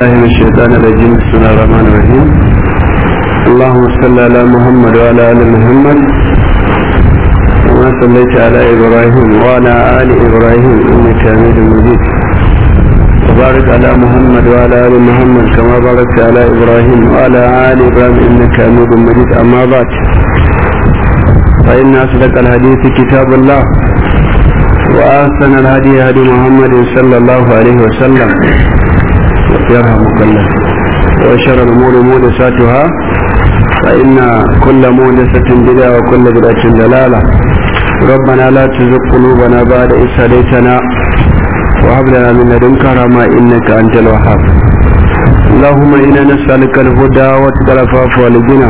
الله من الشيطان الرجيم بسم الله الرحمن الرحيم اللهم صل على محمد وعلى ال محمد كما صليت على ابراهيم وعلى ال ابراهيم انك حميد مجيد وبارك على محمد وعلى ال محمد كما باركت على ابراهيم وعلى ال ابراهيم انك حميد مجيد اما بعد فان اصدق الحديث كتاب الله واحسن الهدي هدي محمد صلى الله عليه وسلم يرحمك الله وشر الأمور مودساتها فإن كل مودسة بدعة وكل بدعة دلالة ربنا لا تزغ قلوبنا بعد إذ هديتنا وهب لنا من لدنك رحمة إنك أنت الوهاب اللهم إنا نسألك الهدى وتقى العفاف والغنى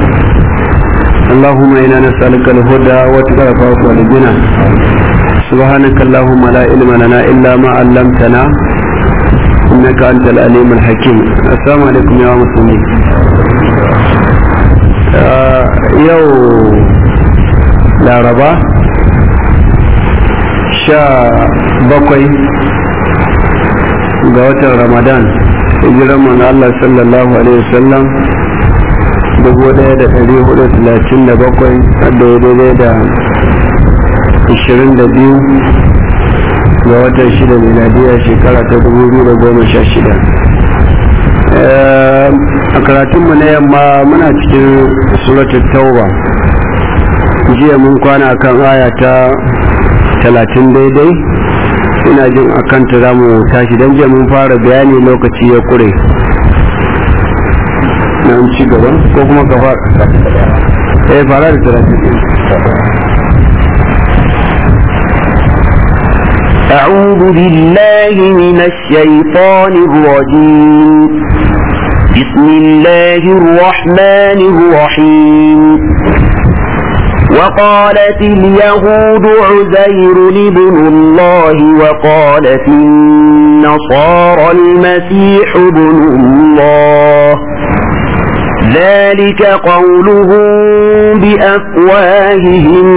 اللهم إنا نسألك الهدى وتقى العفاف والغنى سبحانك اللهم لا علم لنا إلا ما علمتنا إنك أنت الأليم الحكيم السلام عليكم يا مسلمين يو لا ربا شا بقي قوة رمضان hijiran manzo Allah sallallahu alaihi wasallam dubu ɗaya da ɗari hudu talatin da bakwai da daidai da ashirin da biyu ga watan shida miladiya shekara ta dubu biyu da goma sha shida a karatunmu na yamma muna cikin suratul tauba jiya mun kwana kan aya ta talatin daidai ina jin a kanta za mu tashi don jiya mun fara bayani lokaci ya kure na ci gaba ko kuma ka fara fara da talatin أعوذ بالله من الشيطان الرجيم بسم الله الرحمن الرحيم وقالت اليهود عزير ابن الله وقالت النصارى المسيح ابن الله ذلك قولهم بأفواههم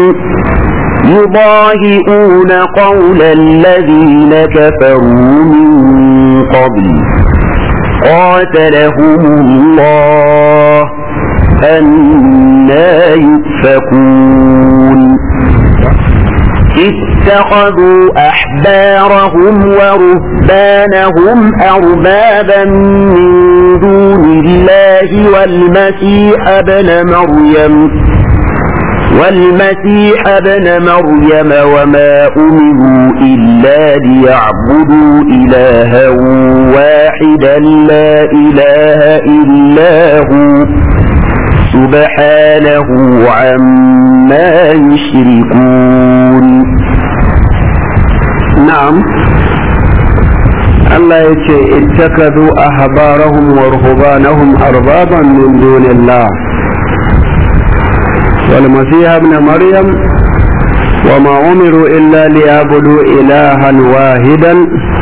يضاهئون قول الذين كفروا من قبل قاتلهم الله أنا يؤفكون اتخذوا أحبارهم ورهبانهم أربابا من دون الله والمسيح ابن مريم والمسيح ابن مريم وما أمروا إلا ليعبدوا إلها واحدا لا إله إلا هو سبحانه عما يشركون نعم الله يتي اتخذوا أحبارهم ورهبانهم أربابا من دون الله والمسيح ابن مريم وما أمروا إلا ليعبدوا إلها واحدا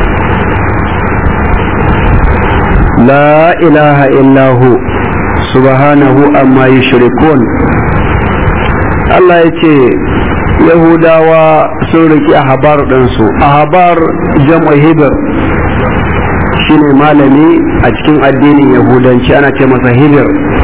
لا إله إلا هو سبحانه أما يشركون الله يتي yahudawa sun riki ahabar ɗinsu ahabar jam'a hibir shine malami a cikin addinin yahudanci ana ce masa hibir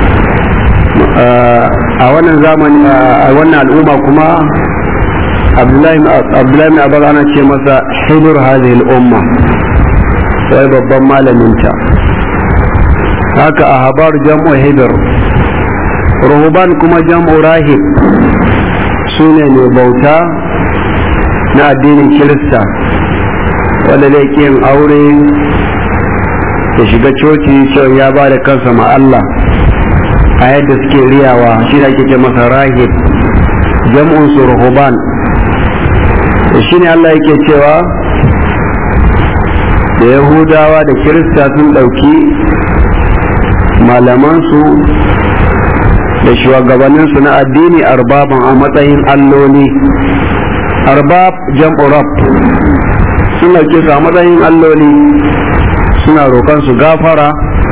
a wannan zamani a wannan al'umma kuma abdullahi abar ana ce masa hibir hadhihi al'umma sai babban malaminta haka ahabar jam'u hibir ruhuban kuma jam'u rahib su ne mai bauta na addinin kirista wanda zai yin aure ya shiga coci cewa ya ba da kansa ma Allah a yadda suke riyawa shi da ake ce masa rahib jam'un su ruhuban da shi ne Allah yake cewa da yahudawa da kirista sun ɗauki malamansu da shugabanninsu na addini arbaban a matsayin alloli arbab jam'u rab sun dauke su a matsayin alloli suna roƙon su gafara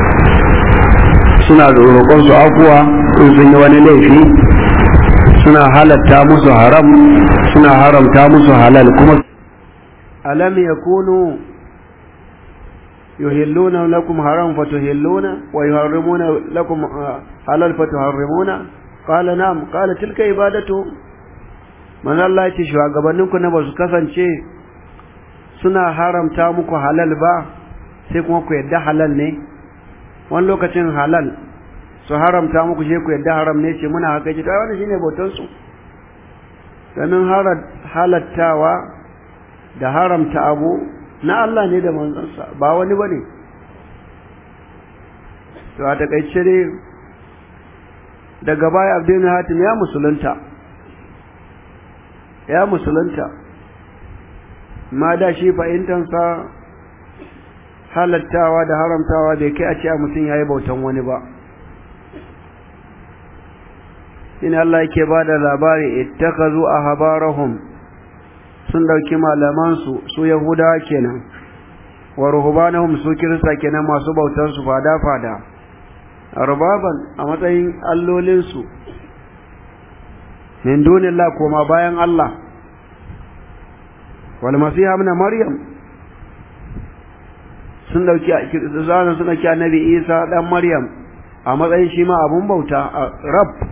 suna roƙon su afuwa in sun yi wani laifi suna halatta musu haram suna haramta musu halal kuma alam yakunu yuhilluna lakum haram fatuhilluna wa yuharrimuna lakum halal fatuharrimuna qala na'am qala tilka ibadatu man Allah ya ce shugabanninku na basu kasance suna haramta muku halal ba sai kuma ku yadda halal ne wani lokacin halal su haramta muku sai ku yadda haram ne ce muna haka ce ta wani shine bautan su domin halattawa da haramta abu na Allah ne da manzansa ba wani bane to a takaice dai daga baya Abdul Hatim ya musulunta ya musulunta ma da shi fahimtansa halattawa da haramtawa bai kai a ce a mutum ya yi bautan wani ba ina Allah yake ba da labari ittakazu a habarahum sun ɗauki malamansu su yahudawa kenan wa ruhubanahum su kirista kenan masu bautansu fada-fada arbaban a matsayin allolinsu min dunillah koma bayan Allah wal masiha ibn maryam sun dauki zanen suna ki annabi Isa dan Maryam a matsayin shi ma abun bauta rab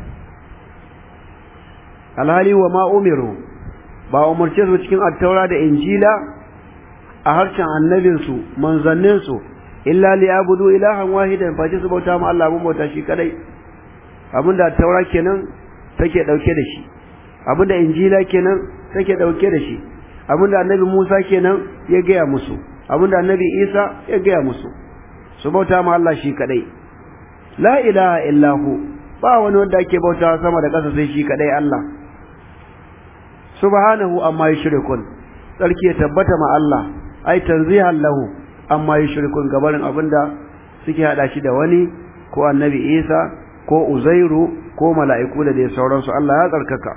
alhali wa ma umiru ba umurce su cikin attaura da injila a harshen annabinsu manzanninsu illa li abudu ilahan wahidan fa su bauta ma Allah abun bauta shi kadai abinda attaura kenan take dauke da shi abinda injila kenan take dauke da shi abinda annabi Musa kenan ya gaya musu abinda annabi Isa ya gaya musu su bauta ma Allah shi kadai la ilaha illahu ba wani wanda ake bauta sama da ƙasa sai shi kadai Allah subhanahu amma yushrikun sarki ya tabbata ma Allah ai tanzihan lahu amma yushrikun gabarin abinda suke hada shi da wani ko annabi Isa ko Uzairu ko mala'iku da dai sauransu Allah ya tsarkaka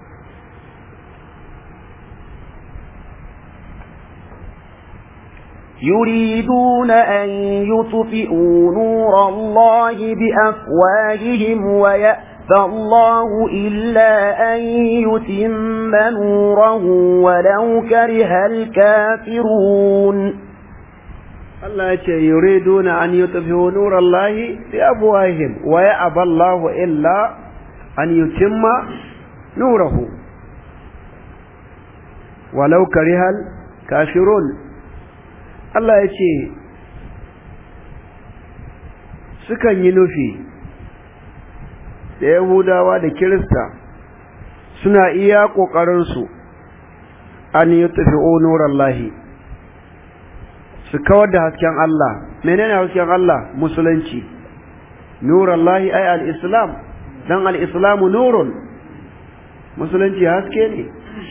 يريدون أن يطفئوا نور الله بأفواههم ويأتى الله إلا أن يتم نوره ولو كره الكافرون Allah ya ce yuriduna an yutfi'u nurallahi bi afwahihim wa ya'ba Allahu illa an yutimma nurahu walau karihal kafirun Allah ya ce sukan yi nufi da Yahudawa da Kirista suna iya ƙoƙarinsu an yutfi'u nurallahi su kawar da hasken Allah menene hasken Allah musulunci nurallahi ay al-islam dan al-islamu nurun musulunci haske ne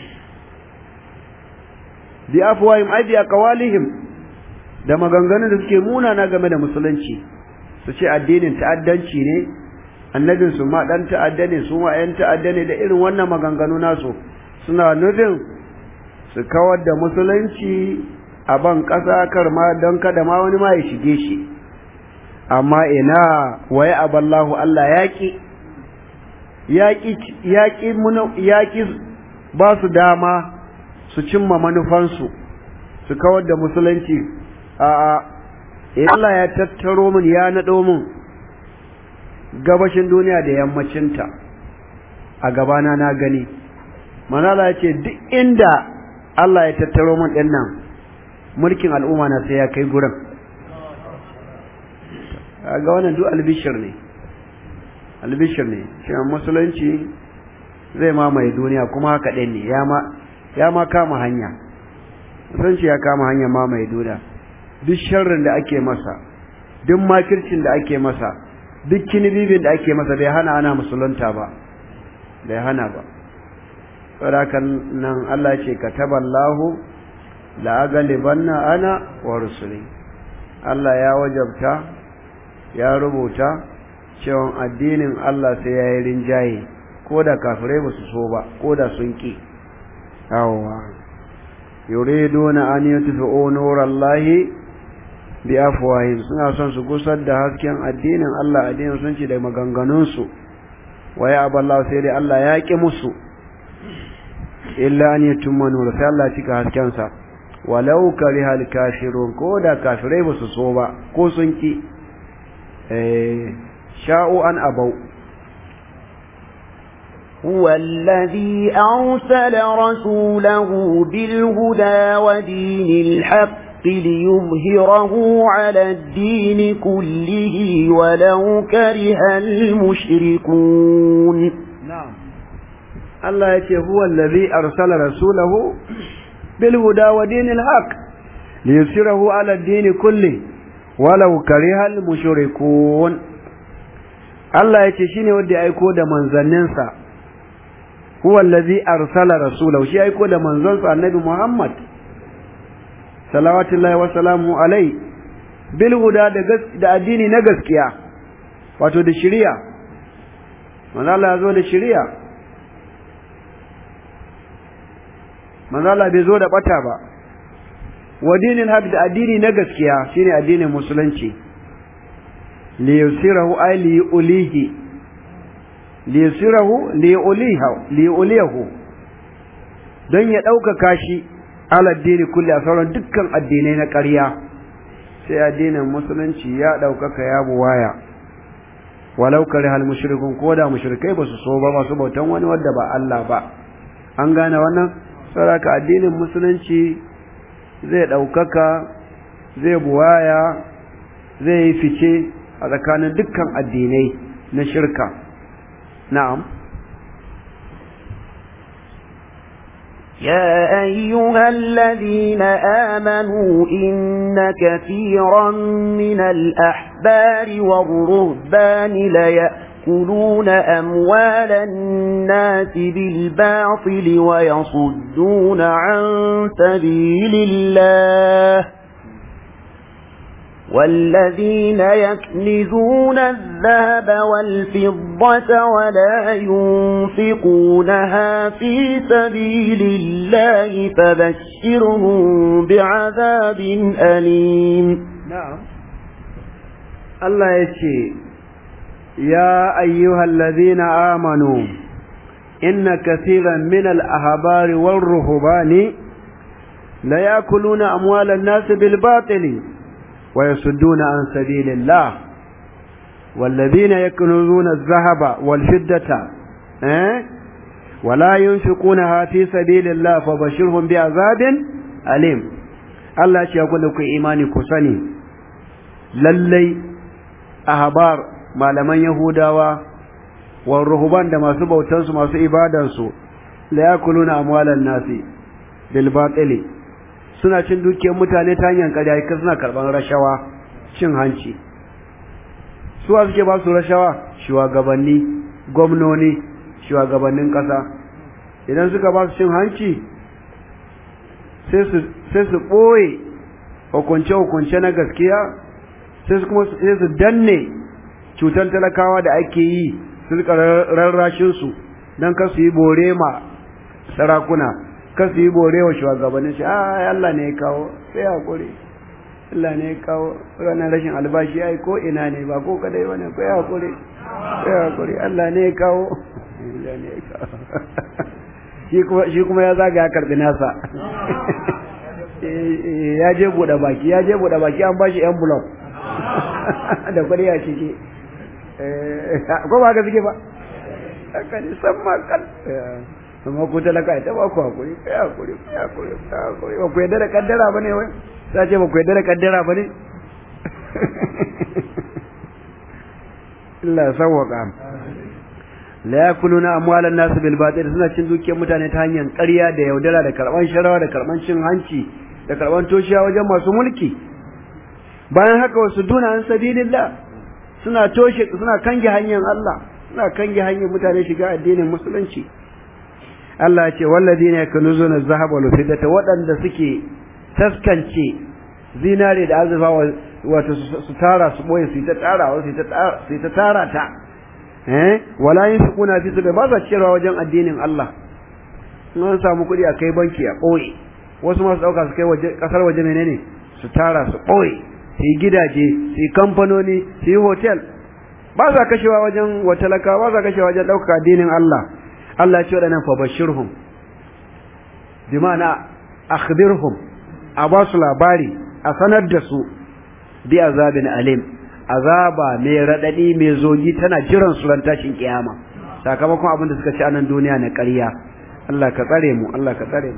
bi afwahim ay bi aqwalihim da maganganun da suke munana game da musulunci su ce addinin ta'addanci ne annabin su ma dan ta'adda ne su ma yan ta'adda ne da irin wannan maganganu nasu suna nufin su kawar da musulunci a ban ƙasa kar ma don kada ma wani ma ya shige shi amma ina waye aballahu Allah yaƙi yaƙi yaƙi yaƙi ba su dama su cimma manufansu su kawar da musulunci a'a Allah ya tattaro min ya naɗo min gabashin duniya da yammacinta a gabana na gani manala ya ce duk inda Allah ya tattaro min ɗin nan mulkin al'umma na sai ya kai gurin ga wannan duk albishir ne albishir ne cewa musulunci zai mamaye duniya kuma haka ɗin ne ya ma kama hanya musulunci ya kama hanya mamaye duniya duk sharrin da ake masa duk makircin da ake masa duk kinibibin da ake masa bai hana ana musulunta ba bai hana ba saboda nan Allah ce kataballahu la agalibanna ana wa rusuli Allah ya wajabta ya rubuta cewa addinin Allah sai ya yi rinjaye ko da kafirai ba su so ba ko da sun ki yawwa yuriduna an yutfi'u nurallahi bi afwahim suna son su gusar da hasken addinin Allah addinin sun ci da maganganun su waye aballahu sai dai Allah ya ki musu illa an yatumma nur sai Allah cika hasken sa walau karihal kafirun ko da kafirai ba su so ba ko sun ki sha'u an abau هو الذي أرسل رسوله بالهدى ودين الحق ليظهره على الدين كله ولو كره المشركون نعم الله يتي هو الذي أرسل رسوله بالهدى ودين الحق ليظهره على الدين كله ولو كره المشركون Allah ya ce shi ne wanda ya aiko da manzanninsa huwa allazi arsala rasulahu shi aiko da manzonsa annabi Muhammad salawatullahi wa salamu alai bil huda da da addini na gaskiya wato da shari'a manzo Allah ya zo da shari'a manzo Allah bai zo da bata ba wa dinin haq da addini na gaskiya shine addinin musulunci li yusirahu ay li ulihi liyasirahu liyuliyahu don ya ɗaukaka shi aladdini kulli a sauran dukkan addinai na ƙarya sai addinin musulunci ya ɗaukaka ya buwaya walau kare hal mushrikun ko da mushrikai ba su so ba masu bautan wani wadda ba Allah ba an gane wannan saboda addinin musulunci zai ɗaukaka zai buwaya zai yi fice a tsakanin dukkan addinai na shirka نعم يا أيها الذين آمنوا إن كثيرا من الأحبار والرهبان ليأكلون أموال الناس بالباطل ويصدون عن سبيل الله والذين يكنزون الذهب والفضة ولا ينفقونها في سبيل الله فبشرهم بعذاب أليم نعم الله يشي يا أيها الذين آمنوا إن كثيرا من الأحبار والرهبان لا يأكلون أموال الناس بالباطل ويصدون عن سبيل الله والذين يكنزون الذهب والفضة أه؟ ولا ينفقونها في سبيل الله فبشرهم بعذاب أليم الله يقول لكم إيماني كسني للي أهبار ما لمن يهودا والرهبان دما سبوا تنسوا ما سيبادنسوا لا يأكلون أموال الناس بالباطل suna cin dukiyar mutane ta hanyar ƙarya ka suna karɓar rashawa cin hanci suwa suke ba su rashawa shugabanni gwamnoni shugabannin ƙasa idan suka ba su cin hanci sai su ɓoye hukunce-hukunce na gaskiya sai su kuma sai su danne cutar talakawa da ake yi su rika rarrashinsu don kar su yi bore ma sarakuna kar su yi bore wa shugabannin shi ah Allah ne ya kawo sai hakuri Allah ne ya kawo ranar rashin albashi ai ko ina ne ba ko kadai bane ko ya hakuri sai hakuri Allah ne ya kawo Allah ne ya kawo shi kuma shi kuma ya zaga ya karbi nasa ya je buɗe baki ya je buɗe baki an bashi envelope da kuɗi a ciki ko ba ka suke ba haka ne san makal amma ku talaka ita ba ku hakuri kai hakuri kai hakuri kai hakuri ba ku yadda da kaddara ba ne wai za ce ba ku yadda da kaddara ba ne Allah ya sawwaka la yakuluna amwalan nas bil batil suna cin dukiyar mutane ta hanyar ƙarya da yaudara da karban sharawa da karban cin hanci da karban toshiya wajen masu mulki bayan haka wasu duna an sabilillah suna toshe suna kange hanyar Allah suna kange hanyar mutane shiga addinin musulunci Allah ya ce walladina yakunuzuna az-zahaba wal fiddata waɗanda suke taskance zinare da azurfa wato su tara su boye su ta tara su ta tara su ta tara ta eh wala yunfiquna fi sabili ba za ciyarwa wajen addinin Allah in an samu kuɗi a kai banki a ɓoye wasu masu ɗauka su kai waje ƙasar waje menene su tara su ɓoye su yi gidaje su yi kamfanoni su yi hotel ba sa kashewa wajen watalaka ba sa kashewa wajen ɗaukaka addinin Allah Allah ce waɗannan fa bashirhum bi ma'ana akhbirhum a ba su labari a sanar da su bi azabin alim azaba mai radadi mai zogi tana jiran su ran tashin kiyama sakamakon abin da suka ci a nan duniya na ƙarya Allah ka tsare mu Allah ka tsare mu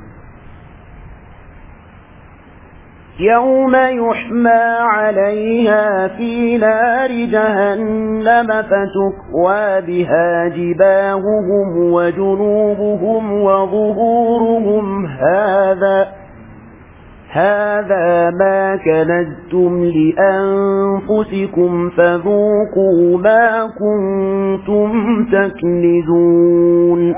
يوم يحمى عليها في نار جهنم فتكوى بها جباههم وجنوبهم وظهورهم هذا هذا ما كنزتم لأنفسكم فذوقوا ما كنتم تكنزون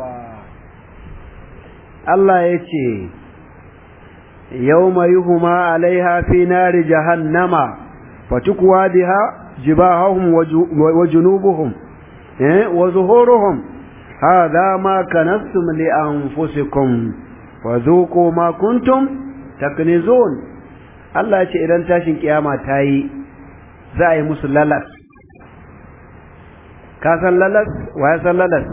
الله يتي يوم يهما عليها في نار جهنم فتكوى بها جباههم وجنوبهم وظهورهم هذا ما كنزتم لأنفسكم وذوقوا ما كنتم taknizun Allah ya ce idan tashin kiyama ta yi za a yi musu lalas ka san lalas wa ya san lalas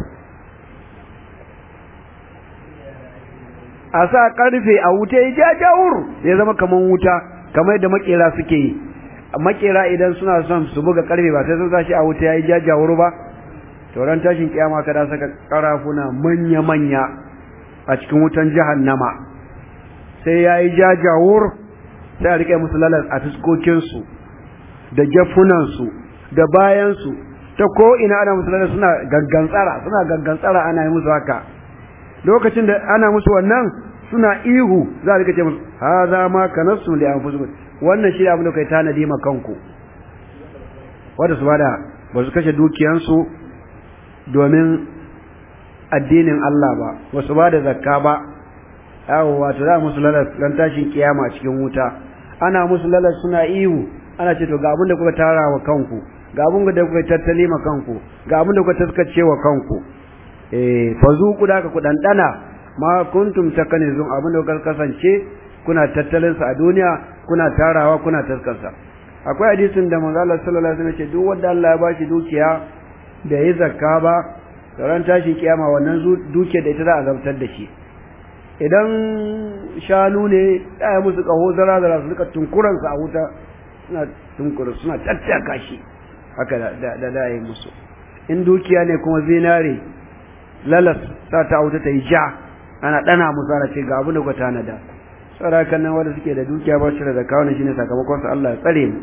a sa karfe a wuta ya jajawur ya zama kaman wuta kamar yadda makera suke yi makera idan suna son su buga karfe ba sai sun sa shi a wuta ya yi jajawur ba to ran tashin kiyama kada saka karafuna manya-manya a cikin wutan jahannama sai ya yi jajawur sai a riƙe musu lalas a fuskokinsu da jafunansu da bayansu ta ko ina ana musu lalas suna gangantsara suna gangantsara ana yi musu haka lokacin da ana musu wannan suna ihu za a rika ce musu ha za ma ka nasu da an fusu wannan shi abin da kai tanadi ma kanku wanda su bada ba su kashe dukiyansu domin addinin Allah ba ba su bada zakka ba yawo wato za musu lalas ran tashin kiyama a cikin wuta ana musu lalas suna ihu ana ce to ga abin da kuka tara wa kanku ga abin da kuka tattali ma kanku ga abin da kuka taskace wa kanku eh fazuku da ka ku dandana ma kuntum takanizun abin da kuka kasance kuna tattalin sa a duniya kuna tarawa kuna taskarsa akwai hadisin da manzo Allah sallallahu alaihi wasallam ce duk wanda Allah ya bashi dukiya da yi zakka ba ran tashin kiyama wannan dukiyar da ita za a zartar da shi idan shanu ne ɗaya musu ƙaho zara-zara su rika tunkuransu a wuta suna tunkura suna tattaka shi haka da da yi musu in dukiya ne kuma zinare lalas sa ta wuta ta yi ja ana ɗana musu ana ce ga abu da kwata na da kan nan wanda suke da dukiya ba shi da zakka wannan shine sakamakon su Allah ya tsare mu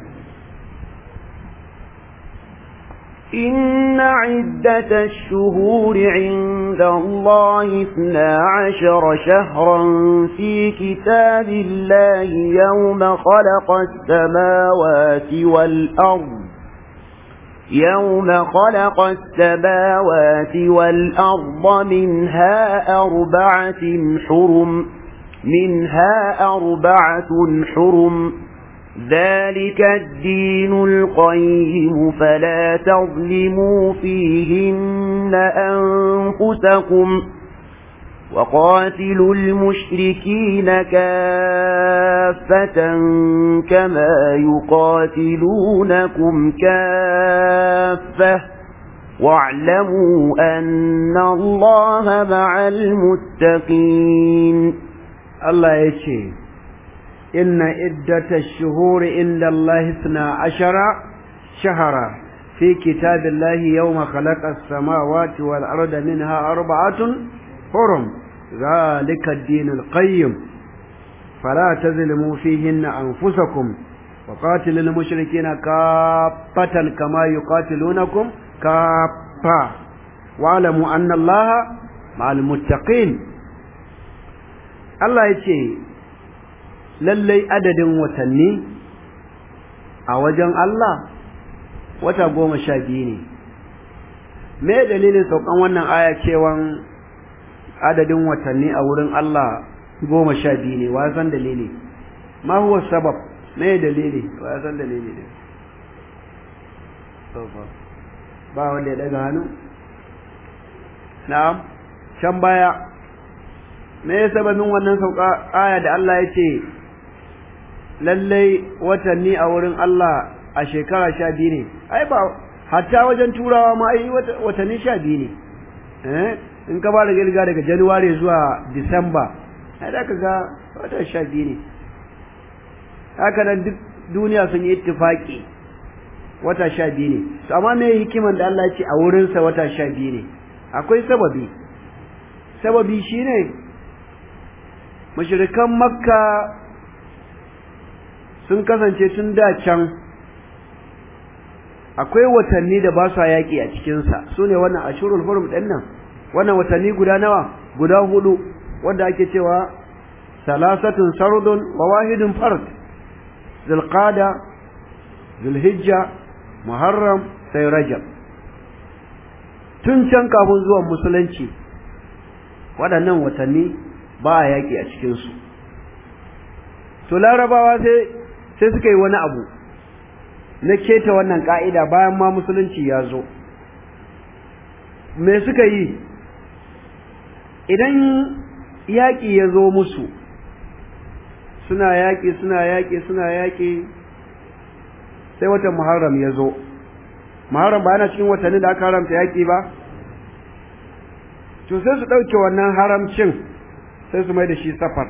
إن عدة الشهور عند الله اثنا عشر شهرا في كتاب الله يوم خلق السماوات والأرض يوم خلق السماوات والأرض منها أربعة حرم منها أربعة حرم ذلك الدين القيم فلا تظلموا فيهن أنفسكم وقاتلوا المشركين كافة كما يقاتلونكم كافة واعلموا أن الله مع المتقين الله يشهد إن عدة الشهور عند الله اثنا عشر شهرا في كتاب الله يوم خلق السماوات والأرض منها أربعة حرم ذلك الدين القيم فلا تظلموا فيهن أنفسكم وقاتل المشركين كافة كما يقاتلونكم كافة واعلموا أن الله مع المتقين الله يتشي lallai adadin watanni a wajen Allah wata goma sha biyu ne me dalilin saukan wannan aya cewan adadin watanni a wurin Allah goma sha biyu ne wa san dalili ma huwa sabab me dalili wa san dalili ne ba wanda ya daga hannu na'am can baya me sababin wannan sauka aya da Allah ya ce lallai watanni a wurin Allah a shekara sha biyu ne ai ba hatta wajen turawa ma ai watanni sha biyu ne eh in ka ba da girga daga januwari zuwa disamba ai da ka ga wata sha biyu ne haka nan duk duniya sun yi ittifaki wata sha biyu ne to amma me hikiman da Allah ya ce a wurinsa wata sha biyu ne akwai sababi sababi shine mushrikan makka sun kasance tun da can akwai watanni da ba su yaƙi a cikinsa su ne wannan ashurul hurum ɗin nan wannan watanni guda nawa guda hudu wanda ake cewa salasatun sardun wa wahidun fard zulqada zulhijja muharram sai rajab tun can kafin zuwan musulunci waɗannan watanni ba a yaƙi a cikinsu to larabawa sai sai suka yi wani abu na keta wannan ka'ida bayan ma musulunci ya zo me suka yi idan yaƙi ya zo musu suna yaƙi suna yaƙi suna yaƙi sai watan muharram ya zo muharram ba yana cikin watanni da aka haramta yaƙi ba to sai su ɗauke wannan haramcin sai su mai da shi safar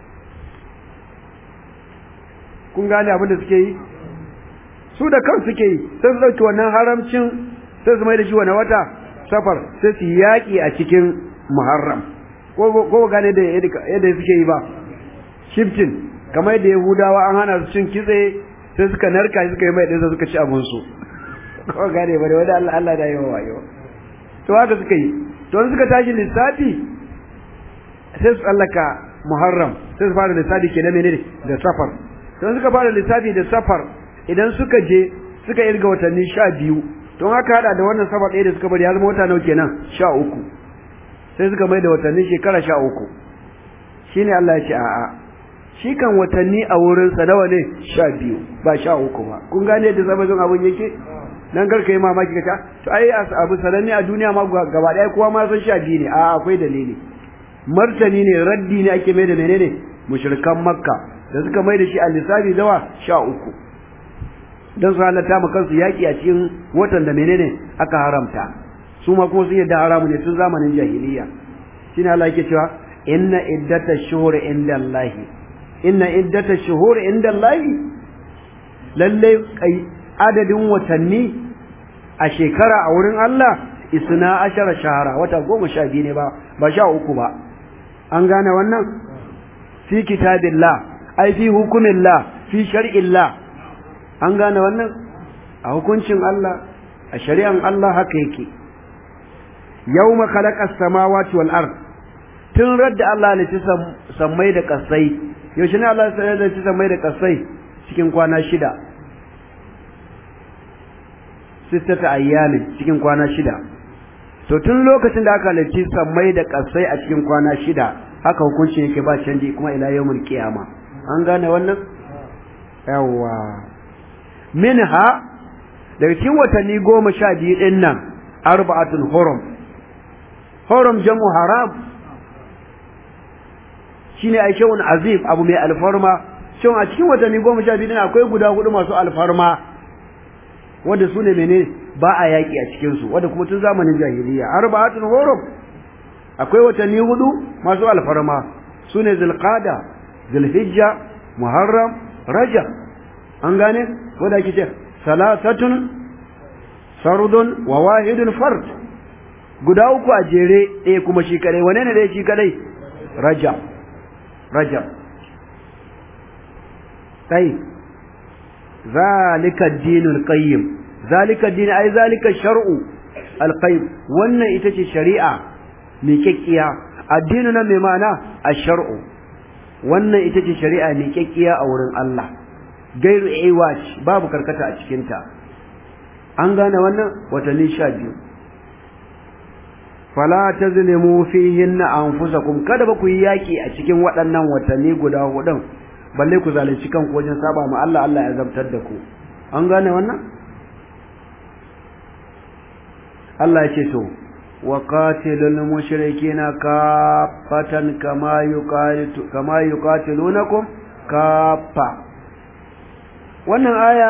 kun gane abin da suke yi su da kan suke yi sai su ɗauki wannan haramcin sai su mai da shi wani wata safar sai su yaƙi a cikin muharram ko gane da yadda suke yi ba shiftin kamar yadda yahudawa an hana su cin kitse sai suka narka suka yi mai ɗinsa suka ci abinsu ko gane ba da wani Allah Allah da yawa wayo to haka suka yi to suka tashi lissafi sai su tsallaka muharram sai su fara lissafi ke na menene da safar don suka fara lissafi da safar idan suka je suka irga watanni sha biyu don haka hada da wannan safar ɗaya da suka bari ya zama wata nau kenan sha uku sai suka mai da watanni shekara sha uku shi ne Allah ya ce a'a shi kan watanni a wurinsa nawa ne sha biyu ba sha uku ba kun gane yadda sabajin abin yake nan karka yi mamaki ka to ai abu sananne a duniya ma gaba ɗaya kowa ma san sha biyu ne a'a akwai dalili martani ne raddi ne ake mai da menene mushrikan makka da suka mai da shi a lissafi zawa sha uku don su halatta ma kansu yaƙi a cikin watan da menene aka haramta su ma kuma sun yadda haramu ne tun zamanin jahiliya shine Allah yake cewa inna iddata shuhuri inda Allah inna iddata shuhuri inda Allah lalle adadin watanni a shekara a wurin Allah isna ashara shahara wata goma sha biyu ne ba ba sha uku ba an gane wannan fi kitabillah ai fi hukumillah fi shar'illah an gane wannan a hukuncin Allah a shari'an Allah haka yake yawma khalaqa as-samawati wal ard tun radda Allah ne ci sammai da kasai yaushe ne Allah ya ci sammai da kasai cikin kwana shida sittata ayyamin cikin kwana shida to tun lokacin da aka halarci sammai da kasai a cikin kwana shida haka hukuncin yake ba canji kuma ila yawmul qiyama an gane wannan yawa minha daga cikin watanni goma sha biyu din nan arba'atun hurum hurum jamu haram shine ai shawun azim abu mai alfarma shin a cikin watanni goma sha biyu din akwai guda hudu masu alfarma wanda su ne menene ba a yaƙi a cikinsu wanda kuma tun zamanin jahiliya arba'atun hurum akwai watanni hudu masu alfarma su ne zulqada zulhijja muharram rajab an gane wanda ake ce salasatun sardun wa wahidun fard guda uku a jere ɗaya kuma shi kadai wane ne ɗaya shi kadai rajab rajab sai zalika dinul qayyim zalika din ai zalika shar'u alqayyim wannan ita ce shari'a mai kekkiya addinu na mai ma'ana ash-shar'u wannan ita ce shari'a mai kekkiya a wurin Allah gairu iwaj babu karkata a cikin ta an gane wannan watanni sha biyu fala tazlimu fihinna anfusakum kada ba ku yi yaki a cikin waɗannan watanni guda hudun balle ku zalunci kanku wajen saba ma Allah Allah ya zabtar da ku an gane wannan Allah ya ce to wa qatilul mushrikeena kaffatan kama yuqatilu kama yuqatilunakum kaffa wannan aya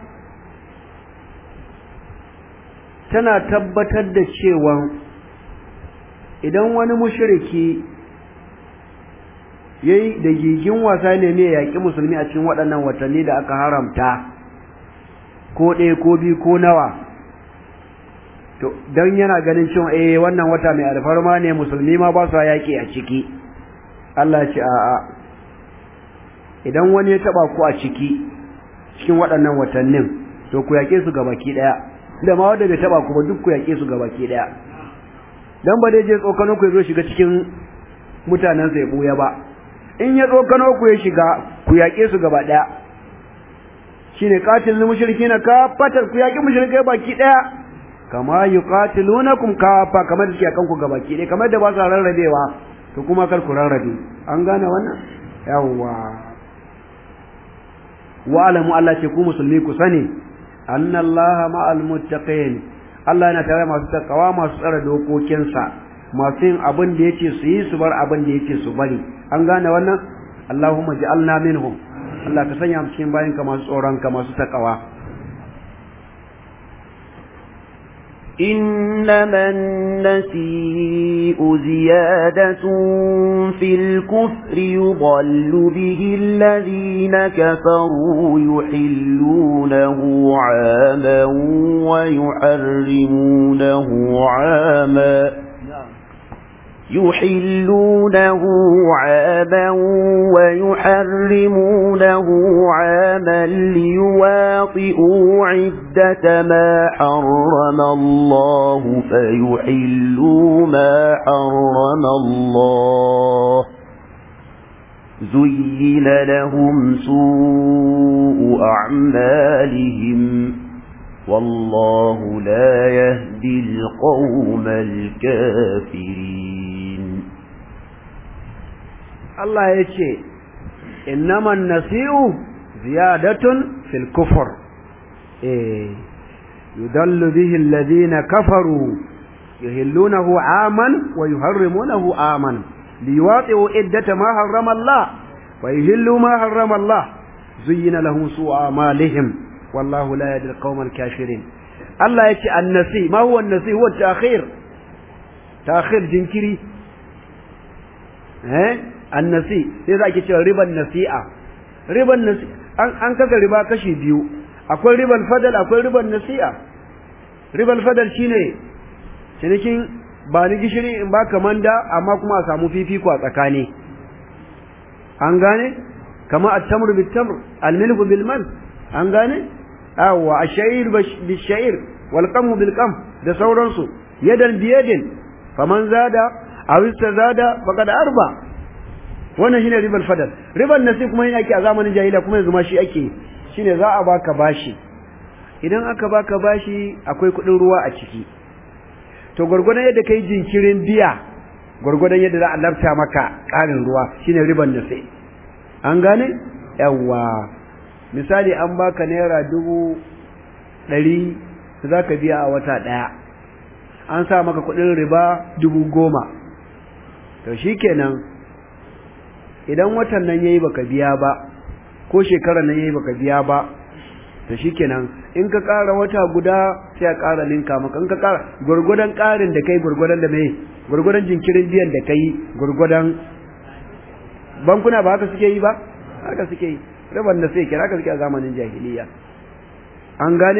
tana tabbatar da cewa idan wani mushriki yayi da gigin wasa ne mai yaƙi musulmi a cikin waɗannan watanni da aka haramta ko ɗaya ko biyu ko nawa to don yana ganin cewa eh wannan wata mai alfarma ne musulmi ma ba su yaƙi a ciki Allah ya ce a'a idan wani ya taba ku a ciki cikin waɗannan watannin to ku yaƙe su gabaki ɗaya da ma wanda bai taba ku ba duk ku yaƙe su gabaki ɗaya dan ba dai je tsokano ku ya zo shiga cikin mutanen sa ya buya ba in ya tsokano ku ya shiga ku yaƙe su gaba ɗaya shine qatilul mushrikina kafatan ku yaƙi mushrikai baki ɗaya kama yuqatilunakum kafa kamar da suke kan ku gabaki ɗaya kamar da ba sa rarrabewa to kuma kar ku rarrabe an gane wannan yawwa wa alamu Allah ce ku musulmi ku sani annallaha ma'al muttaqin Allah yana tare masu takawa masu tsara dokokinsa masu yin abin da yake su yi su bar abin da yake su bari an gane wannan Allahumma ja'alna minhum Allah ka sanya mu cikin bayanka masu tsoron ka masu takawa إنما النسيء زيادة في الكفر يضل به الذين كفروا يحلونه عاما ويحرمونه عاما يحلونه عاما ويحرمونه عاما ليواطئوا عدة ما حرم الله فيحلوا ما حرم الله زين لهم سوء أعمالهم والله لا يهدي القوم الكافرين Allah ya ce, Innaman nasi'u ziyadatun fil kufur, eh, yudallu bihi alladhina kafaru yuhillunahu aman wa yuharrimunahu aman liwaqi'u iddata ma harrama Allah wa yuhillu ma harrama Allah zuyyina lahum su'u amalihim wallahu la yahdi al-qawma al-kafirin Allah yace an-nasi ma huwa an-nasi huwa at-ta'khir ta'khir jinkiri eh annasi sai za ki cewa riban nasi'a riban nasi an an kasa riba kashi biyu akwai riban fadal akwai riban nasi'a riban fadal shine cinikin ba ni gishiri in ba manda amma kuma a samu fifiko a tsakani an gane kama at-tamru bit-tamr al-milhu bil-mal an gane awwa ash-sha'ir bil-sha'ir wal-qamu bil-qam da sauransu yadan biyadin faman zada aw istazada faqad arba wannan shine ribal fadal ribal nasi kuma yana ake a zamanin jahiliya kuma yanzu ma shi ake shine za a baka bashi idan aka baka bashi akwai kudin ruwa a ciki to gurgurdan yadda kai jinkirin biya gurgurdan yadda za a lafta maka karin ruwa shine ribal nasi an gane yawa misali an baka naira dubu ɗari za ka biya a wata ɗaya an sa maka kudin riba dubu goma to shikenan idan watan nan yayi baka biya ba ko shekarar nan yayi baka biya ba to shikenan in ka ƙara wata guda sai a ƙara linka maka in ka ƙara gurgudan ƙarin da kai gurgudan da mai gurgudan jinkirin biyan da kai gurgudan bankuna ba haka suke yi ba haka suke yi raban da sai kira haka suke a zamanin jahiliya an gane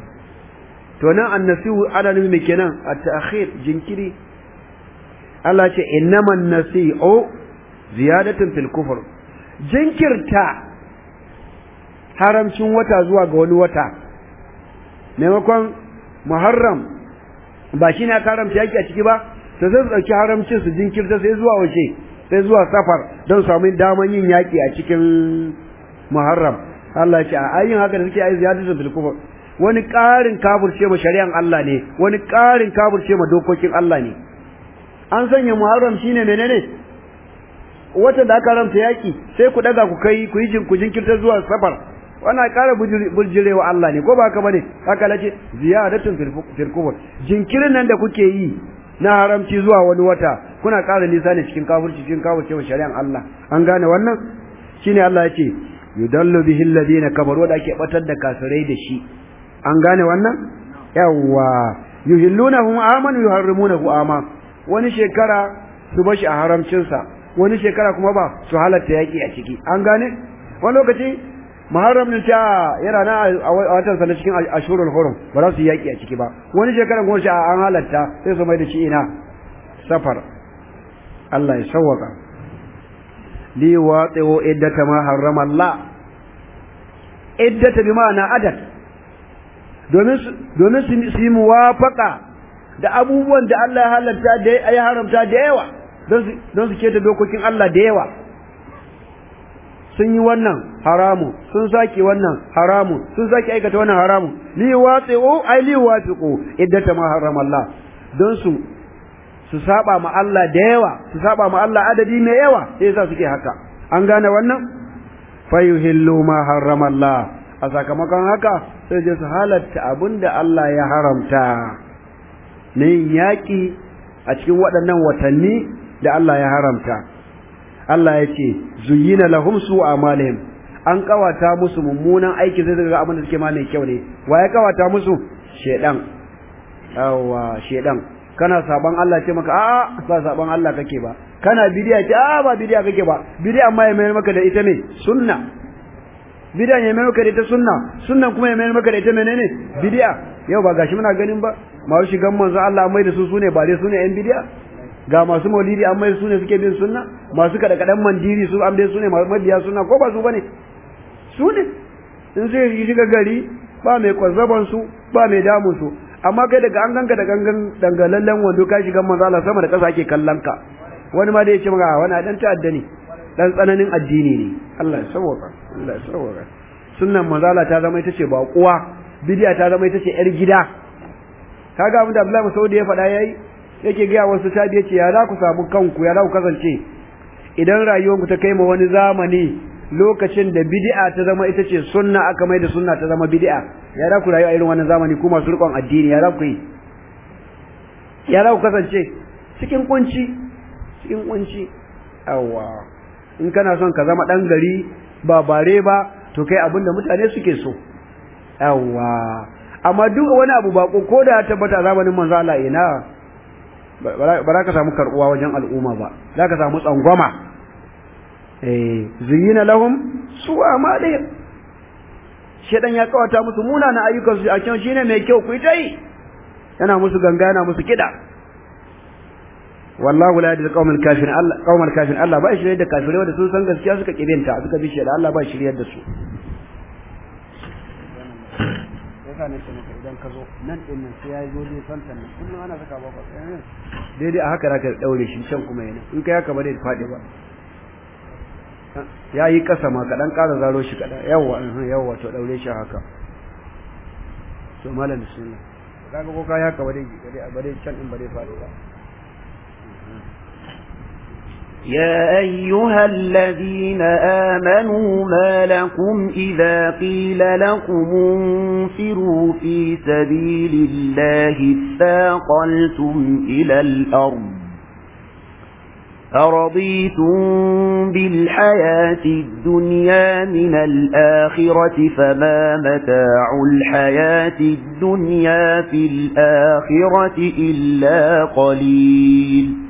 to nan annasihu ana nufi mai kenan at-ta'khir jinkiri Allah ce innaman nasi'u ziyadatun fil kufur jinkirta haramcin wata zuwa ga wani wata maimakon muharram ba shi na haramta yaki a ciki ba to sai su ɗauki haramcin su jinkirta sai zuwa wace sai zuwa safar don samu daman yin yaki a cikin muharram Allah ya ce a ayin haka da suke ayi ziyadatun fil kufur wani ƙarin kafirce ma shari'an Allah ne wani ƙarin kafirce ma dokokin Allah ne an sanya muharram shine menene watan da aka haramta yaki sai ku daga ku kai ku yi ku jinkirta zuwa safar wannan ƙara burjirewa Allah ne ko ba haka bane haka lace ziyadatun fil kubur jinkirin nan da kuke yi na haramci zuwa wani wata kuna ƙara nisa ne cikin kafirci cikin kafircewa shari'an Allah an gane wannan shine Allah ya ce yudallu bihi alladhina kafaru da ake batar da kafirai da shi an gane wannan yawwa yuhillunahu aman yuharrimunahu ama wani shekara su bashi a haramcinsa wani shekara kuma ba su halatta yaki a ciki an gane wani lokaci muharram din ta yana na a watan sa na cikin ashurul hurum ba za su yaki a ciki ba wani shekara kuma shi an halatta sai su mai da shi ina safar Allah ya sawwaka li waqi'u iddata ma harrama Allah iddata bi ma'ana adad domin domin su yi muwafaqa da abubuwan da Allah ya halatta da ya haramta da yawa don su keta dokokin Allah da yawa sun yi wannan haramu sun sake wannan haramu sun sake aikata wannan haramu li watsi'u ai li watsiqu iddata ma harrama Allah don su su saba ma Allah da yawa su saba ma Allah adadi mai yawa sai yasa suke haka an gane wannan fayuhillu ma harrama Allah a sakamakon haka sai je su halatta abinda Allah ya haramta na yin yaƙi a cikin waɗannan watanni da Allah ya haramta Allah ya ce zuyina lahum su amalihim an kawata musu mummunan aiki sai daga abin da suke ma mai kyau ne wa ya kawata musu shedan yawa shedan kana saban Allah ce maka a'a ba saban Allah kake ba kana bidiya ce a'a ba bidiya kake ba bidiya amma ya mayar maka da ita ne sunna bidiya ya mayar maka da ita sunna sunnan kuma ya mayar maka da ita menene bidiya yau ba gashi muna ganin ba masu shigan manzo Allah mai da su sune ba dai sune yan bidiya ga masu maulidi an mai su ne suke bin sunna masu kada kadan mandiri su an dai su ne mabiya sunna ko ba su bane su ne in sai yi shiga gari ba mai kwazzaban su ba mai damun su amma kai daga an ganka da gangan dangalallen wando ka shiga manzo Allah sama da kasa ake kallon ka wani ma da ya ce maka wani dan ta'adda ne dan tsananin addini ne Allah ya sauka Allah ya sauka sunnan manzo Allah ta zama ita ce ba kuwa bidiya ta zama ita ce yar gida kaga abin da Abdullahi Saudi ya faɗa yayi yake gaya wasu tabi yace ya za ku samu kanku ya za ku kasance idan rayuwarku ta kai ma wani zamani lokacin da bid'a ta zama ita ce sunna aka mai da sunna ta zama bid'a ya za ku rayu a irin wannan zamani ku masu rikon addini ya za ku yi ya za ku kasance cikin kunci cikin kunci awwa in kana son ka zama dan gari ba bare ba to kai abin da mutane suke so awwa amma duk wani abu bako ko da ya tabbata zamanin manzo Allah ina ba za ka samu karɓuwa wajen al'umma ba za ka samu tsangwama eh zuyina lahum su amalihim shedan ya kawata musu munana ayyukan su a can shine mai kyau ku ta yi yana musu ganga yana musu kida wallahu la yadil qaumal kafirin Allah qaumal kafirin Allah ba shirye da kafirai wanda sun san gaskiya suka kibinta suka bi shedan Allah ba shirye da su yasa ne kuma idan ka zo nan din nan sai yayi gode santan nan kullum ana saka ba daidai a haka zaka daure shi can kuma yana in kai haka ba zai fadi ba yayi kasa ma kadan ƙara zaro shi kada yawa yawa to daure shi haka to malam bismillah kaga ko kai haka ba dai ba dai can din ba dai fadi ba يا أيها الذين آمنوا ما لكم إذا قيل لكم انفروا في سبيل الله اثاقلتم إلى الأرض أرضيتم بالحياة الدنيا من الآخرة فما متاع الحياة الدنيا في الآخرة إلا قليل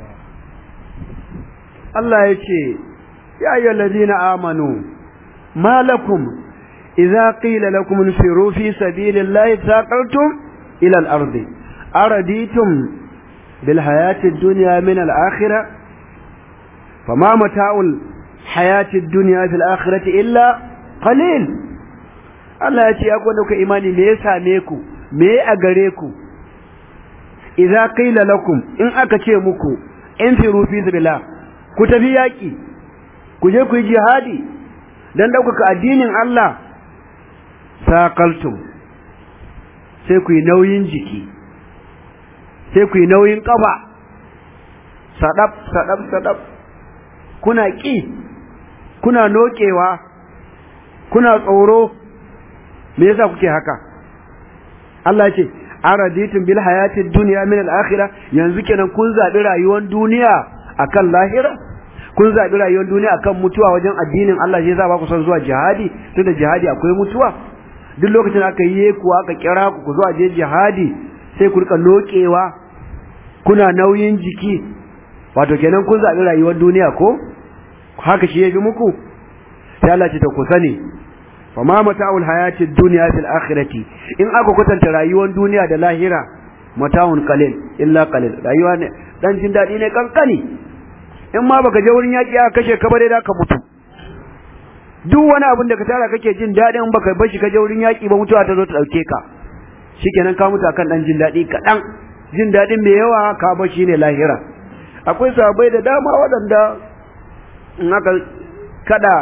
Allah ya ce, Ya yi lalazina amanu, malakum, iza ƙila lakum nufiru fi sabilin layi saƙartum ilal ardi, araditum bil hayatin duniya min al'akhira, fama mata'ul hayatin duniya fil akhirati illa qalil Allah ya ce, Ya kwanda ku imani me ya same ku, me a gare ku, iza ƙila lakum in aka ce muku, in firu fi sabilillah ku tafi yaƙi ku je ku yi jihadi don ɗaukaka addinin Allah saƙaltum sai ku yi nauyin jiki sai ku yi nauyin ƙafa saɗaf saɗaf saɗaf kuna ƙi kuna noƙewa kuna tsoro me yasa kuke haka Allah ce araditun bil hayatid dunya min al akhirah yanzu kenan kun zabi rayuwar duniya akan lahira kun zabi rayuwar duniya akan mutuwa wajen addinin Allah shi yasa ba ku son zuwa jihadi tunda jihadi akwai mutuwa duk lokacin da aka yi ku aka kira ku ku zuwa je jihadi sai ku rika lokewa kuna nauyin jiki wato kenan kun zaɓi rayuwar duniya ko haka shi ya fi muku sai Allah ce ta ku sani fa ma mata'ul hayatid dunya fil akhirati in aka kwatanta rayuwar duniya da lahira mata'un qalil illa qalil rayuwa ne dan jin dadi ne kankani in ma baka je wurin yaki aka kashe ka bare da ka mutu duk wani abin da ka tara kake jin dadin baka bar shi ka je wurin yaki ba mutuwa ta zo ta dauke ka shikenan ka mutu akan dan jin dadi kadan jin dadin mai yawa ka bar shi ne lahira akwai sahabbai da dama waɗanda in aka kada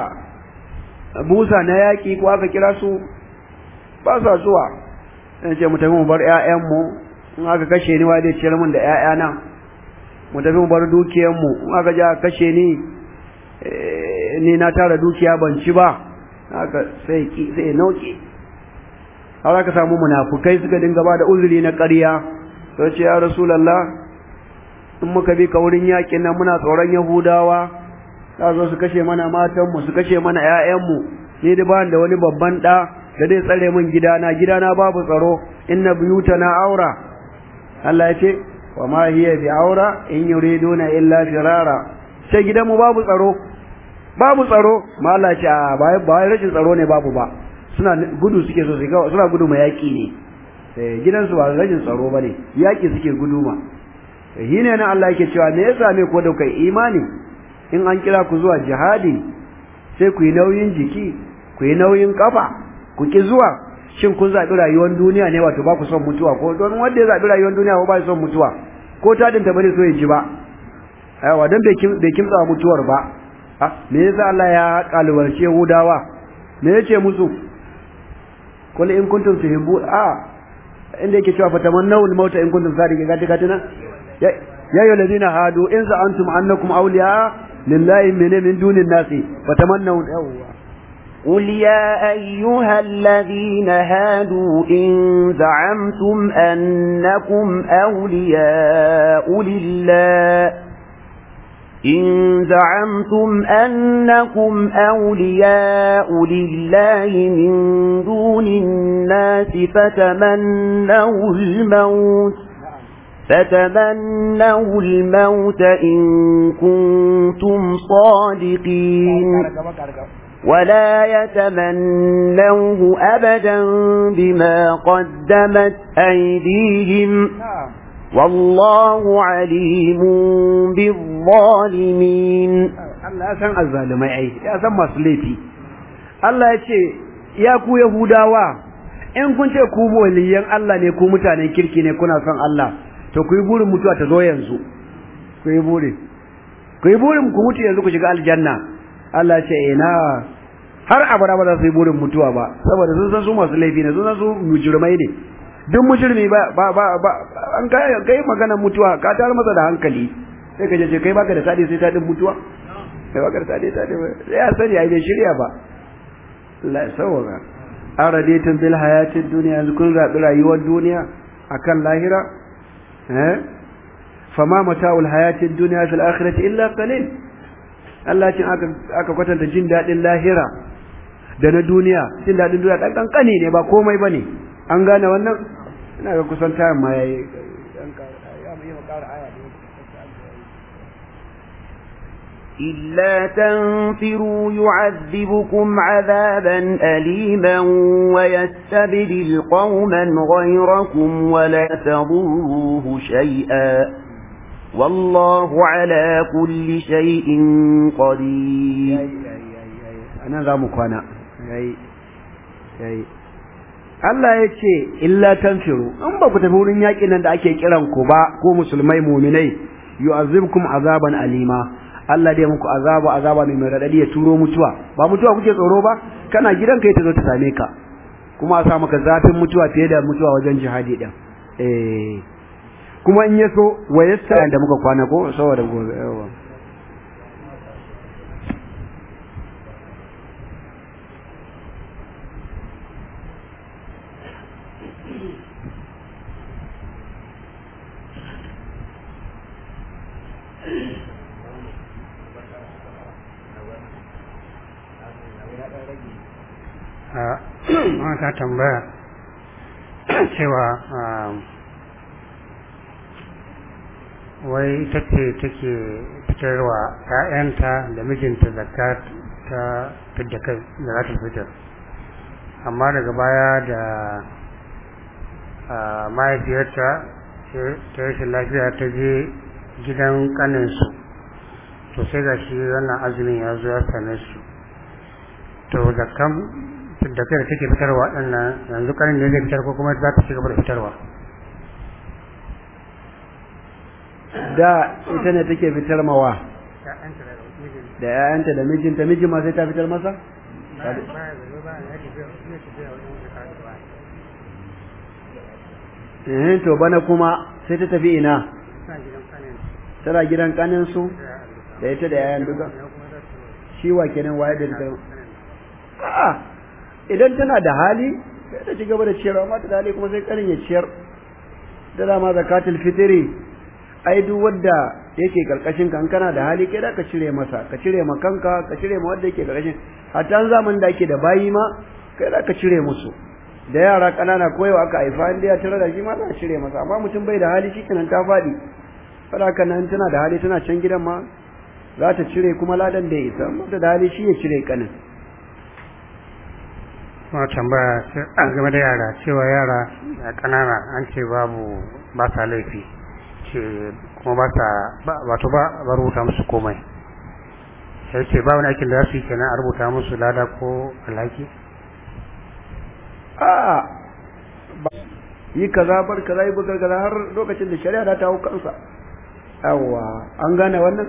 busa na yaƙi ko aka kira su ba sa zuwa in ce mu tafi mu bar ƴaƴanmu in aka kashe ni wa zai ciyar min da ƴaƴana mu tafi mu bar dukiyarmu in aka ja kashe ni ni na tara dukiya ban ci ba haka sai ki sai nauke har aka samu munafukai suka dinga ba da uzuri na ƙarya sai ce ya rasulullah in muka bi ka wurin yaƙin nan muna tsoron yahudawa za zo su kashe mana matanmu su kashe mana ‘ya'yanmu ni da ba da wani babban ɗa da zai tsare min gidana gidana babu tsaro inna buyuta na aura Allah ya ce wa ma hiya bi aura in yuriduna illa firara sai gidanmu babu tsaro babu tsaro ma Allah ce a ba ba rashin tsaro ne babu ba suna gudu suke so su ga suna gudu ma yaki ne eh gidansu ba rashin tsaro bane yaki suke gudu ma eh ne nan Allah yake cewa me yasa ne ko da kai imani in an kira ku zuwa jihadi sai ku yi nauyin jiki ku yi nauyin kafa ku ki zuwa shin kun zaɓi rayuwar duniya ne wato ba ku son mutuwa ko don wanda ya zaɓi rayuwar duniya ko ba son mutuwa ko tadin ta bane so ya ji ba aiwa don bai kimtsa mutuwar ba ah me yasa Allah ya kalubalce Yahudawa me yace musu kul in kuntum tuhibbu a inda yake cewa fatamannaw al-mauta in kuntum sadiqin gati gatina ya ya ayyuhallazina hadu in za'antum annakum awliya lillahi min min dunin nasi fatamannaw yawwa قل يا أيها الذين هادوا إن زعمتم أنكم أولياء لله إن زعمتم أنكم أولياء لله من دون الناس فتمنوا الموت فتمنوا الموت إن كنتم صادقين ولا يتمنوه أبدا بما قدمت أيديهم والله عليم بالظالمين Allah ya san azzalimai ai ya san masu laifi Allah ya ce ya ku Yahudawa in kun ce ku waliyan Allah ne ku mutanen kirki ne kuna son Allah to ku yi burin mutuwa ta zo yanzu ku yi burin ku yi burin ku mutu yanzu ku shiga aljanna Allah ya ce ina har abada ba za su yi burin mutuwa ba saboda sun san su masu laifi ne sun san su mujrimai ne duk mujrimi ba ba ba, ba an kai kai magana mutuwa ka tar masa da hankali sai ka je kai baka da tadi sai tadin mutuwa kai baka da tadi tadi sai ya sani ai bai shirya ba Allah ya sauka araditun bil hayatid dunya yanzu kun zabi rayuwar duniya akan lahira eh fama mata'ul hayatid dunya fil akhirati illa qalil Allah cin aka aka kwatanta jin dadin lahira da na duniya jin dadin duniya dan kankani ne ba komai bane an gane wannan ina ga kusan tayin ma yayi ya mu yi makara aya إلا تنفروا يعذبكم عذابا أليما ويستبدل قوما غيركم ولا تضروه شيئا والله على كل شيء قدير أنا ذا مكوانا Allah ya ce illa tanfiru in ba ku tafi wurin yaƙin nan da ake kiran ku ba ko musulmai muminai yu'azzibkum azaban alima Allah dai muku azaba azaba mai radadi ya turo mutuwa ba mutuwa kuke tsoro ba kana gidan kai ta zo ta same ka kuma a sa maka zafin mutuwa fiye da mutuwa wajen jihadi din eh kuma in yaso wayasta da muka kwana ko saboda gobe yawa ta tambaya cewa wai ita ce take fitarwa ‘ya'yanta da mijinta zakka ta fidda kai da za ta fitar amma daga baya da mahaifiyarta ta rashin lafiya ta je gidan kaninsu to sai ga shi wannan azumin ya zo ya same su to zakkan fidda kai da take fitarwa ɗannan yanzu kanin ne zai fitar ko kuma za ta ci gaba da fitarwa da ita ne take fitar mawa da ‘ya'yanta da mijinta mijin ma sai ta fitar masa? eh to bana kuma sai ta tafi ina tana gidan kaninsu da ita da ‘ya'yan duka shi wa kenan waye da fitar a'a idan tana da hali sai ta ci gaba da ciyarwa mata da hali kuma sai kanin ya ciyar da dama zakatul fitri ai duk wanda yake karkashin kan kana da hali kai da ka cire masa ka cire ma kanka ka cire ma wanda yake karkashin hatta zaman da ake da bayi ma kai da ka cire musu da yara kanana koyo aka haifa inda ya tare da shi ma za ka cire masa amma mutum bai da hali shikenan ta fadi fara nan tana da hali tana can gidan ma za ta cire kuma ladan da ya isa amma da hali shi ya cire kanin ma tambaya game da yara cewa yara kanana an ce babu ba sa laifi ce kuma ba sa wato ba ba rubuta musu komai sai ce ba wani aikin da za su yi kenan a rubuta musu lada ko alhaki a yi kaza bar kaza yi bukar kaza har lokacin da shari'a da ta hau kansa yawa an gane wannan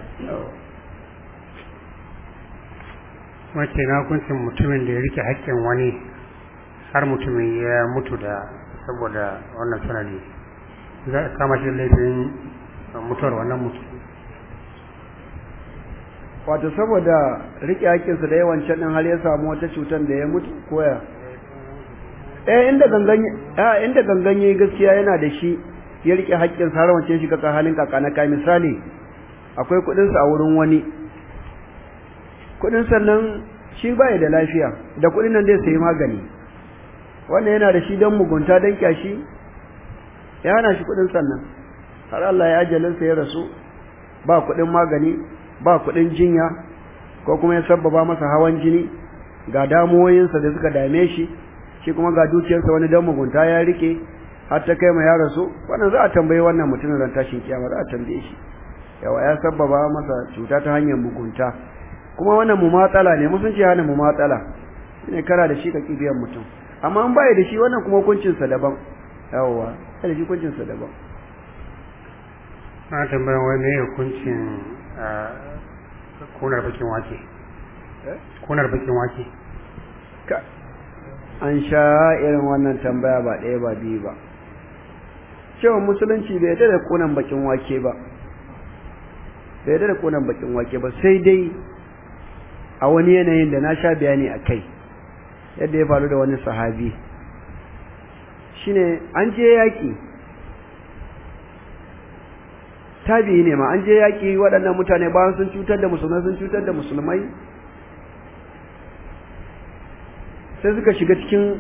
wace na hukuncin mutumin da ya rike haƙƙin wani har mutumin ya mutu da saboda wannan sanadi za a kama shi laifin mutuwar wannan mutum wato saboda rike haƙƙinsa da yawan can har ya samu wata cutar da ya mutu koya eh inda gangan eh inda gangan yayi gaskiya yana da shi ya rike haƙƙinsa har wancan shi kaka halin kaka na kai misali akwai kuɗin sa a wurin wani kuɗin sannan shi bai da lafiya da kuɗin nan zai sayi magani wannan yana da shi don mugunta don kyashi ya hana shi kuɗin sannan har Allah ya ajalinsa ya rasu ba kuɗin magani ba kuɗin jinya ko kuma ya sabbaba masa hawan jini ga damuwoyinsa da suka dame shi shi kuma ga dukiyarsa wani dan mugunta ya rike har ta kai ma ya rasu wannan za a tambayi wannan mutumin ran tashin kiyama za a tambaye shi yawa ya sabbaba masa cuta ta hanyar mugunta kuma wannan mumatsala ne musun ce hana mumatsala shine kana da shi ka kibiyan mutum amma an baya da shi wannan kuma hukuncinsa daban yawa da shi hukuncinsa daban na tambayan wai me hukuncin kunar bakin wake kunar bakin wake ka an sha irin wannan tambaya ba ɗaya ba biyu ba cewa musulunci bai yarda da kunan bakin wake ba bai yarda da kunan bakin wake ba sai dai a wani yanayin da na sha bayani a kai yadda ya faru da wani sahabi shine an je yaƙi tabi'i ne ma an je yaƙi waɗannan mutane bayan sun cutar da musulmai sun cutar da musulmai sai suka shiga cikin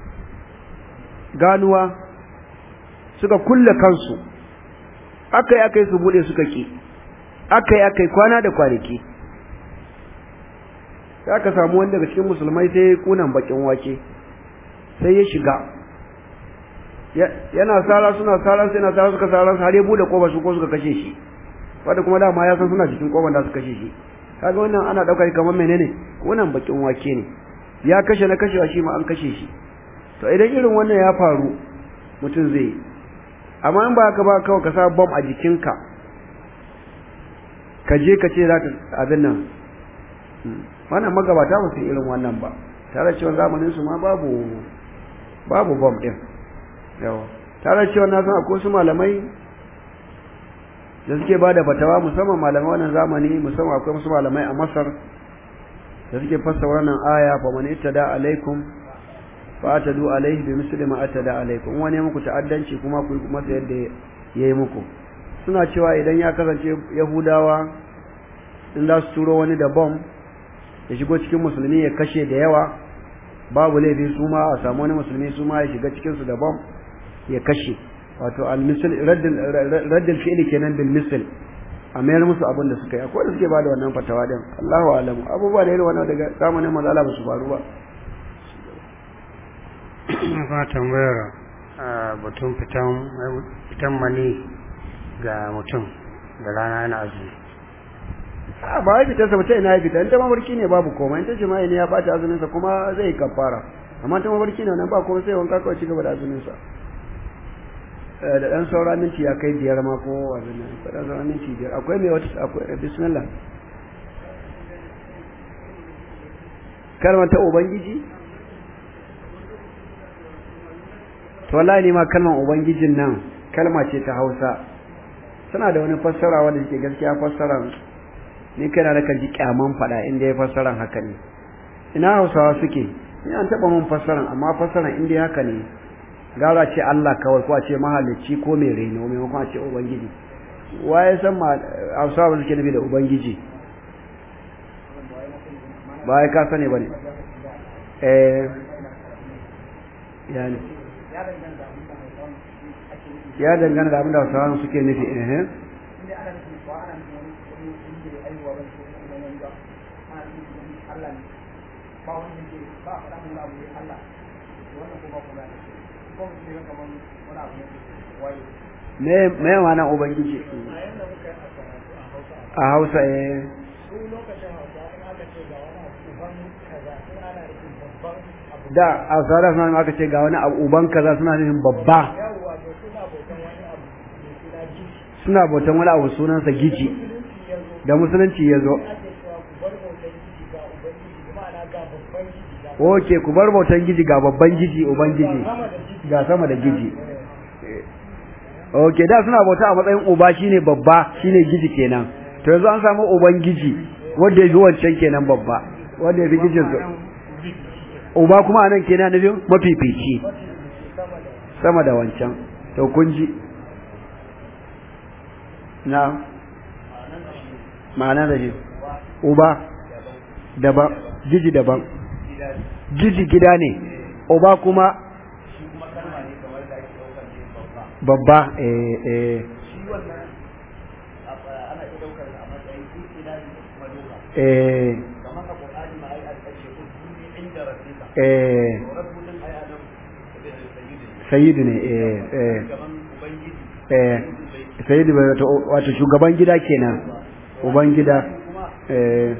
ganuwa suka kulle kansu aka yi aka yi su buɗe suka ƙi aka yi aka yi kwana da kwanaki sai aka samu wani daga cikin musulmai sai kunan bakin wake sai ya shiga yana sara suna sara sai na sara suka sara har ya bude kofa su ko suka kashe shi wanda kuma dama ya san suna cikin kofar da suka kashe shi kaga wannan ana daukar kamar menene wannan bakin wake ne ya kashe na kashewa shi ma an kashe shi to idan irin wannan ya faru mutum zai amma in ba ka ba kawai ka sa bom a jikinka ka je ka ce za ka abin nan wannan magabata ba su irin wannan ba tare cewa zamanin su ma babu babu bom din yawa tare cewa na san akwai su malamai da suke bada fatawa musamman malamai wannan zamani musamman akwai wasu malamai a Masar da suke fassara wannan aya fa man ittada alaikum fa atadu alaihi bi misli ma atada alaikum wani muku ta'addanci kuma ku masa yadda yayi muku suna cewa idan ya kasance yahudawa in za su turo wani da bom ya shigo cikin musulmi ya kashe da yawa babu laifi su ma a samu wani musulmi su ma ya shiga cikin su da bom ya kashe wato al-misl raddal fi'li kenan bil misl a mayar musu abin da suka yi akwai da suke bada wannan fatawa din Allahu alamu abubuwa da irin wannan daga zamanin manzo ba su faru ba ba tambayar batun fitan fitan mani ga mutum da rana yana azumi a ba ya fitar sa bace ina ya fita in ta mafarki ne babu komai in ta jima'i ne ya bata azumin sa kuma zai kafara amma ta mafarki ne wannan ba komai sai wanka kawai ci gaba da azumin sa da dan saura minti ya kai biyar ma ko abin nan ko dan saura minti biyar akwai mai wata akwai bismillah kalmar ta ubangiji to wallahi ne ma kalmar ubangijin nan kalma ce ta Hausa tana da wani fassara wanda yake gaskiya fassara ni kana da kan ji kyaman fada inda ya fassaran haka ne ina Hausawa suke ni an taba mun fassaran amma fassaran inda haka ne gara ce Allah kawai ko a ce mahalicci ko mai reno maimakon a ce ubangiji waye san ma Hausawa suke nabi da ubangiji ba ya ka sani bane eh yani ya dangana da abin da Hausawa suke nufi eh me me mana ubangiji a Hausa eh da a tsara suna aka ce ga wani abu uban kaza suna nufin babba suna bautan wani abu sunansa gici da musulunci ya zo oke ku bar bautan giji ga babban giji uban giji ga sama da giji oke da suna bauta a matsayin uba shine babba shine giji kenan to yanzu an samu uban giji wanda ya fi wancan kenan babba wanda ya fi gijin su uba kuma anan kenan nufin mafifici sama da wancan to kun ji na ma'ana da shi uba daban jiji daban jiji gida ne uba kuma babba eh eh eh eh sayyidu ne eh eh eh sayyidu wato shugaban gida kenan uban gida eh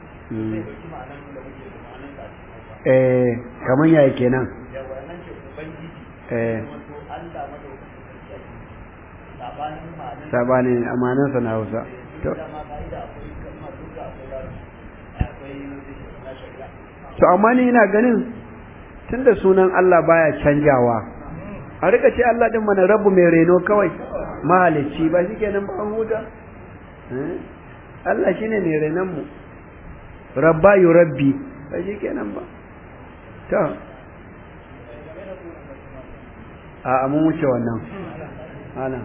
eh kaman yaya kenan eh sabanin amanansa na hausa to to amma ni ina ganin tunda sunan Allah baya canjawa a rika ce Allah din mana rabu mai reno kawai mahalicci ba shikenan ba an huta Allah shine mai renon mu rabba yurabbi ba shikenan ba to a mun wuce wannan ana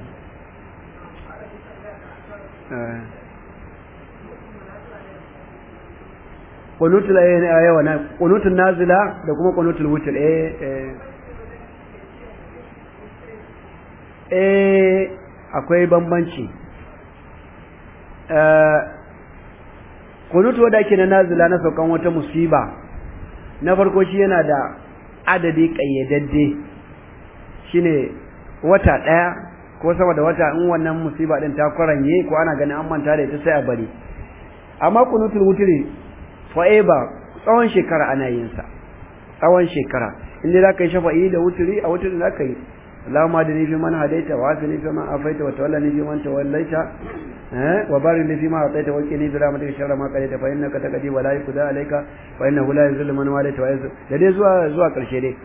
qunutul ayawa na qunutul nazila da kuma qunutul wutr eh eh eh akwai bambanci eh qunutu wanda ake na nazila na saukan wata musiba na farko shi yana da adadi kayyadadde shine wata daya ko sama da wata in wannan musiba din ta kwaranye ko ana ganin an manta da ita sai a bari amma qunutul wutri forever tsawon shekara ana yin sa tsawon shekara inda za ka yi shafa'i da wuturi a wuturi za ka yi Allahumma da nifi man hadaita wa asini fi man afaita wa tawalla nifi man tawallaita eh wa barik li fi ma ataita wa qini bi rahmatika sharra ma qadaita fa innaka taqdi wa la yuqda alayka wa innahu la yuzillu man walaita wa yuzillu da dai zuwa zuwa karshe dai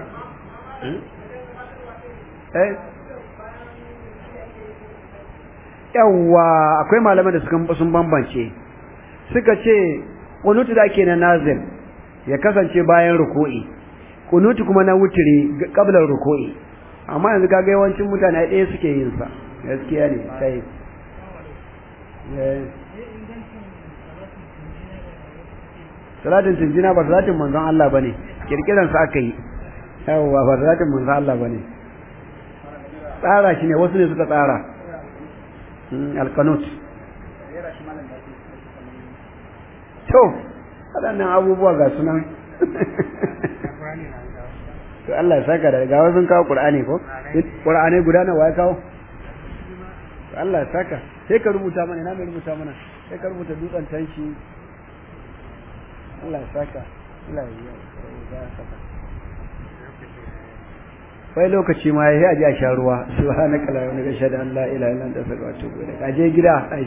eh yawa akwai malaman da suka sun bambance suka ce kunutu da ake na nazil ya kasance bayan ruku'i kunutu kuma na wutiri qabla ruku'i amma yanzu kaga yawancin mutane ɗaya suke yin sa gaskiya ne sai salatin tunjina ba salatin manzon Allah bane kirkiran sa aka yi yawa ba salatin manzon Allah bane tsara shi ne wasu ne suka tsara alkanut to waɗannan abubuwa ga sunan to Allah ya saka da ga wasu kawo Qur'ani ko Qur'ani guda nawa ya kawo to Allah ya saka sai ka rubuta mana ina mai rubuta mana sai ka rubuta dutsen tanshi Allah ya saka Allah ya saka wai lokaci ma yayi aje a sha ruwa subhanaka la ilaha illa anta astaghfiruka wa atubu ilaik aje gida